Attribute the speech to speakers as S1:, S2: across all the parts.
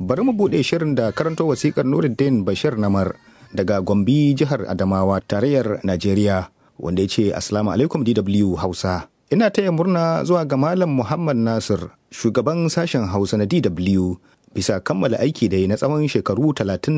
S1: bari mu buɗe shirin da karanto wasikar nuruddin bashir namar daga gombe jihar adamawa tarayyar najeriya wanda ya ce assalamu alaikum dw hausa ina taya murna zuwa ga malam muhammad nasir shugaban sashen hausa na dw bisa kammala aiki da yi na tsawon shekaru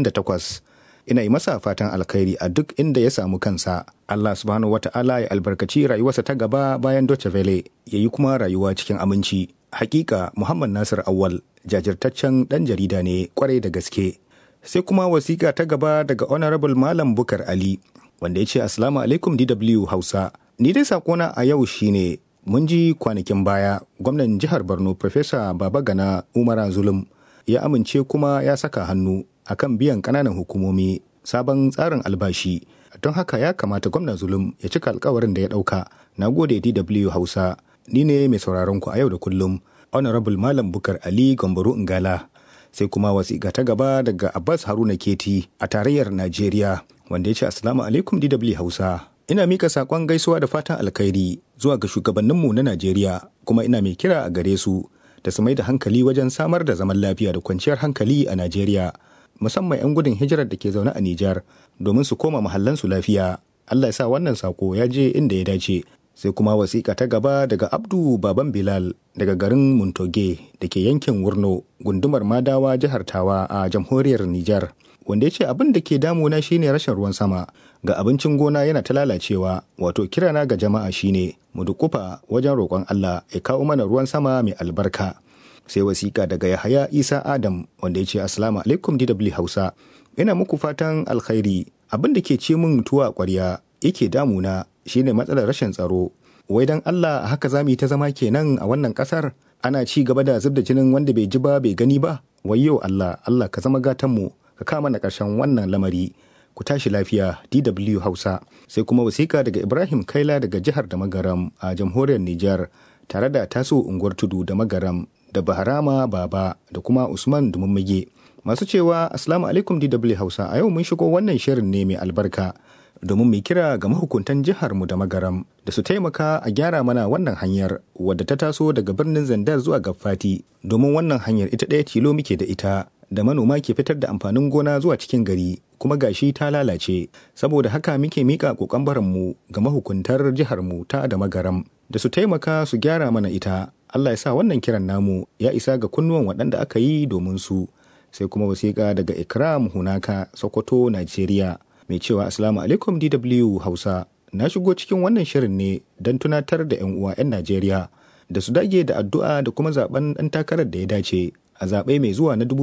S1: 38 ina yi masa fatan alkhairi a duk inda ya samu kansa allah subhanahu wata'ala ya albarkaci rayuwarsa ta gaba bayan doce vele ya yi kuma rayuwa cikin aminci hakika muhammad nasir awal jajirtaccen dan jarida ne kwarai da gaske sai kuma wasiƙa ta gaba daga honorable malam bukar ali wanda ya ce assalamu alaikum dw hausa ni dai sakona a yau shine mun ji kwanakin baya gwamnan jihar borno Profesa babagana umara zulum ya amince kuma ya saka hannu akan biyan ƙananan hukumomi sabon tsarin albashi don haka ya kamata gwamnan zulum ya cika alkawarin da ya ɗauka na gode dw hausa ni ne mai sauraron ku a yau da kullum honorable malam bukar ali gambaro ingala sai kuma wasiƙa ta gaba daga abbas haruna keti a tarayyar najeriya wanda ya ce assalamu alaikum dw hausa ina mika saƙon gaisuwa da fatan alkhairi zuwa ga shugabanninmu na najeriya kuma ina mai kira a gare su da su mai da hankali wajen samar da zaman lafiya da kwanciyar hankali a najeriya musamman 'yan gudun hijirar da ke zaune a nijar domin su koma mahallansu lafiya allah ya sa wannan sako ya je inda ya dace sai kuma wasiƙa ta gaba daga abdu baban bilal daga garin muntoge da ke yankin wurno gundumar madawa jihar tawa a jamhuriyar nijar wanda ya ce abin da ke damuna shine rashin ruwan sama ga abincin gona yana ta lalacewa wato kirana ga jama'a shine mu dukufa wajen roƙon allah ya kawo mana ruwan sama mai albarka sai wasiƙa daga yahaya isa adam wanda ya ce assalamu alaikum dw hausa ina muku fatan alkhairi abin da ke ce min tuwa ƙwarya yake damuna shine matsalar rashin tsaro wai dan Allah haka za mu yi ta zama kenan a wannan kasar ana ci gaba da zubda jinin wanda bai ji ba bai gani ba wayyo Allah Allah ka zama gatan mu ka kama na karshen wannan lamari ku tashi lafiya DW Hausa sai kuma wasiƙa daga Ibrahim Kaila daga jihar da Magaram a jamhuriyar Nijar tare da taso unguwar tudu da Magaram da Baharama Baba da kuma Usman Dumummage masu cewa Assalamu alaikum DW Hausa a yau mun shigo wannan shirin ne mai albarka domin mai kira ga mahukuntan jiharmu da magaram da su taimaka a gyara mana wannan hanyar wadda ta taso daga birnin zandar zuwa gafati domin wannan hanyar ita ɗaya tilo muke da ita da manoma ke fitar da amfanin gona zuwa cikin gari kuma gashi ta lalace saboda haka muke mika kokon mu ga mahukuntar jiharmu ta da magaram da su taimaka su gyara mana ita Allah ya sa wannan kiran namu ya isa ga kunnuwan waɗanda aka yi domin su sai kuma wasiƙa daga ikram hunaka sokoto najeriya mai cewa asalamu alaikum dw hausa na shigo cikin wannan shirin ne don tunatar da 'yan uwa 'yan najeriya da su dage da addu'a da kuma zaben ɗan takarar da ya dace a zaɓe mai zuwa na